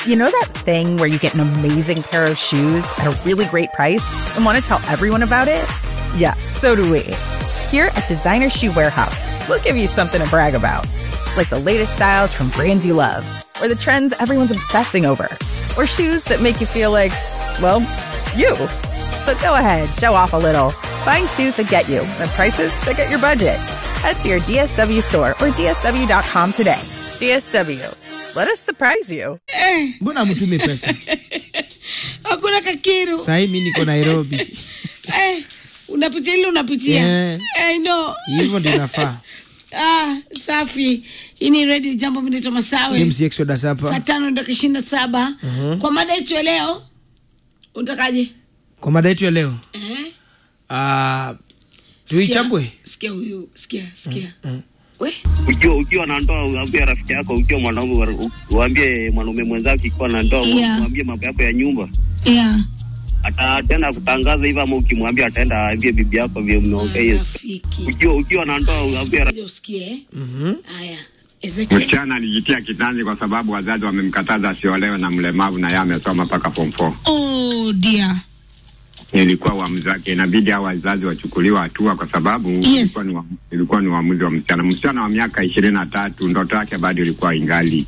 You know that thing where you get an amazing pair of shoes at a really great price and want to tell everyone about it? Yeah, so do we. Here at Designer Shoe Warehouse, we'll give you something to brag about, like the latest styles from brands you love, or the trends everyone's obsessing over, or shoes that make you feel like, well, you. So go ahead, show off a little. Find shoes that get you at prices that get your budget. Head to your DSW store or DSW.com today. DSW, let us surprise you. mbona mtume pesa hakuna kakiru sahii mi niko nairobi eh, unapitia ile unapitia Yeah. I know. hivyo ndio inafaa ah, safi hii ni redio jambo minaitwa masawe mc exodus saa hapa tano dakika ishirini na saba kwa mada yetu ya leo utakaje kwa mada yetu ya leo eh? uh, tuichambwe sikia huyu sikia sikia we ukiwa ukiwa na ndoa uambie rafiki yako ukiwa mwanaume wa- uambie mwanaume mwenzako ikiwa na ndoa Yeah. uambie mambo yako ya nyumba yeah. ataenda kutangaza hivyo ama ukimwambia ataenda aambie bibi yako vile mmeongea hiyo rafiki ukiwa ukiwa na ndoa uambie rafiki Ngoja usikie haya Ezekiel Msichana alijitia kitanzi kwa sababu wazazi wamemkataza asiolewe na mlemavu na yeye amesoma mpaka form 4. oh dear Ilikuwa uamuzi wake, inabidi hao wazazi wachukuliwa hatua kwa sababu Yes. ilikuwa ni wa- ilikuwa ni uamuzi wa msichana. Msichana wa miaka ishirini na tatu ndoto yake bado ilikuwa ingali,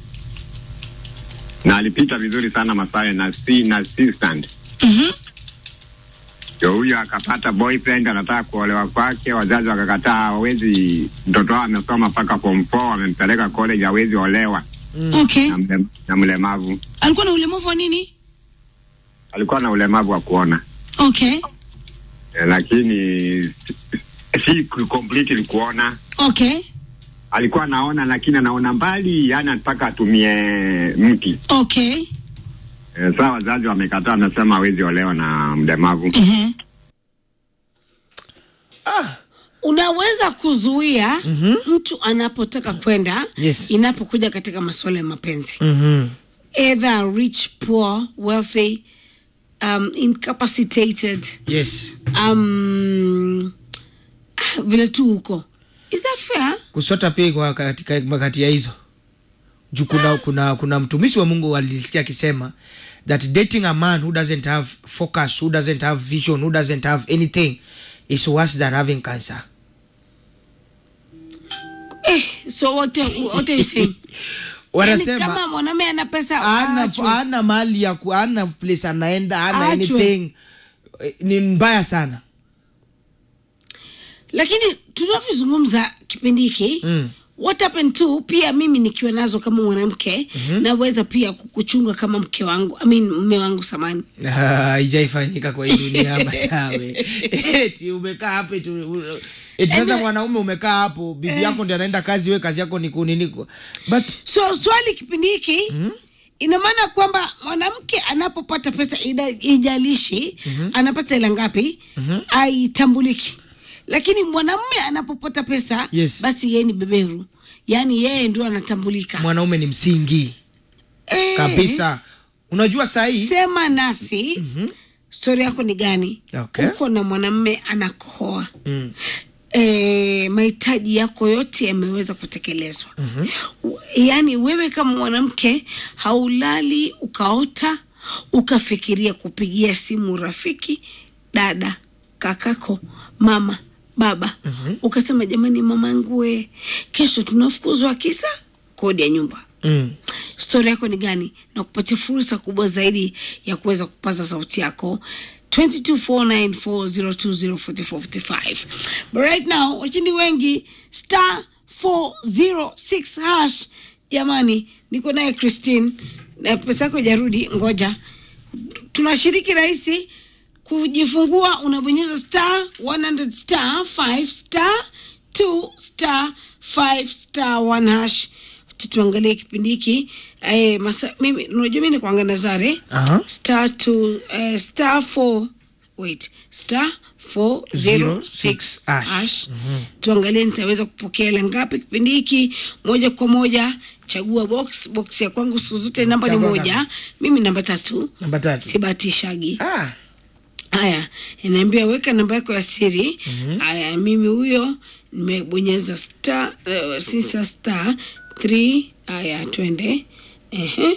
na alipita vizuri sana Masawe na si na assistant Mhm. ndio huyo akapata boyfriend anataka kuolewa kwake, wazazi wakakataa, hawezi. Mtoto wao amesoma mpaka form 4, wamempeleka college, hawezi olewa okay na, mle, na mlemavu. alikuwa na ulemavu wa nini Alikuwa na ulemavu wa kuona okay eh, lakini si completely kuona. okay Alikuwa anaona lakini anaona mbali, yani mpaka atumie mti. okay Eh, saa wazazi wamekataa, amesema hawezi olewa na mlemavu. Mhm. unaweza kuzuia mtu anapotaka kwenda Yes. inapokuja katika masuala ya mapenzi mm-hmm. either rich poor wealthy um, incapacitated yes um, ah, vile tu huko is that fair kusota pia kwa katika makati ya hizo juu kuna, kuna, kuna mtumishi wa mungu alisikia akisema that dating a man who doesn't have focus who doesn't have vision who doesn't have anything is worse than having cancer eh, so what, what are you saying yani wanasema kama mwanaume ana pesa ana, aachwe. ana mali ya ku- ana place anaenda ana Aachwe. anything Eh, ni mbaya sana lakini tunavyozungumza kipindi hiki Mm. what happened to pia mimi nikiwa nazo kama mwanamke mm-hmm. naweza pia kukuchunga kama mke wangu I mean, mme wangu samani Ah, haijaifanyika kwa hii dunia masawe eti umekaa hapo eti u- eti sasa Anyway. mwanaume umekaa hapo bibi yako ndi anaenda kazi we kazi yako ni kuniniko but so swali kipindi hiki mm-hmm. ina maana kwamba mwanamke anapopata pesa ida- ijalishi mm-hmm. anapata hela ngapi mm-hmm. aitambuliki lakini mwanamume anapopata pesa Yes. basi yeye ni beberu yaani yeye ndio anatambulika mwanaume ni msingi Eh, kabisa unajua sahii sema nasi mm-hmm. stori yako ni gani Okay. uko na mwanamume anakohoa mm. e, mahitaji yako yote yameweza kutekelezwa mm-hmm. yaani wewe kama mwanamke haulali ukaota ukafikiria kupigia simu rafiki dada kakako mama baba mm-hmm. ukasema jamani mamangu we kesho tunafukuzwa kisa kodi ya nyumba Mm. stori yako ni gani na kupatia fursa kubwa zaidi ya kuweza kupaza sauti yako 224940204455 but right now washindi wengi star 406 hash jamani niko naye christine na pesa yako ijarudi ngoja tunashiriki rahisi kujifungua unabonyeza star 100 star 5 star 2 star 5 star 1 hash Acha tuangalie kipindi hiki eh, masa- mimi unajua mi nikuanga nazare Aha. star 2 eh, star 4 wait star 406 Hash. hash tuangalie nitaweza kupokea hela ngapi kipindi hiki moja kwa moja chagua box box ya kwangu siku zote namba ni Chagua moja ngapi? mimi namba tatu namba tatu sibatishagi ah. haya inaambia weka namba yako ya siri haya mimi huyo nimebonyeza star uh, sisa star 3 haya twende ehe